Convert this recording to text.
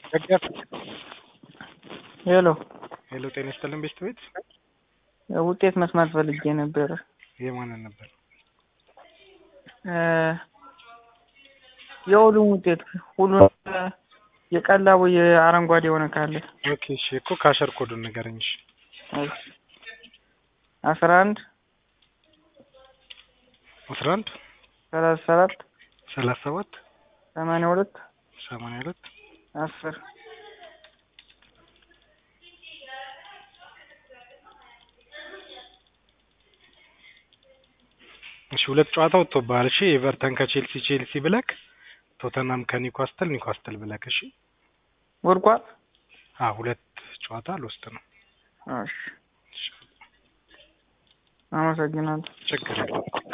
ደገፍ ሄሎ ሄሎ፣ ጤና ይስጥልን ቤስት ቤት ውጤት መስማት ፈልጌ ነበረ። የማንን ነበር? የሁሉም ውጤት ሁሉም የቀላቡ የአረንጓዴ የሆነ ካለ ኦኬ እሺ፣ እኮ ካሸር ኮዱን ንገረኝ። እሺ አስራ አንድ አስራ አንድ ሰላሳ ሰባት ሰላሳ ሰባት ሰማንያ ሁለት ሰማንያ ሁለት አስር እሺ ሁለት ጨዋታ ወጥቶብሃል። እሺ ኤቨርተን ከቼልሲ ቼልሲ ብለክ፣ ቶተናም ከኒውካስትል ኒውካስትል ብለክ። እሺ ወድቋል። አዎ ሁለት ጨዋታ ልወስድ ነው። እሺ አመሰግናለሁ። ችግር የለም።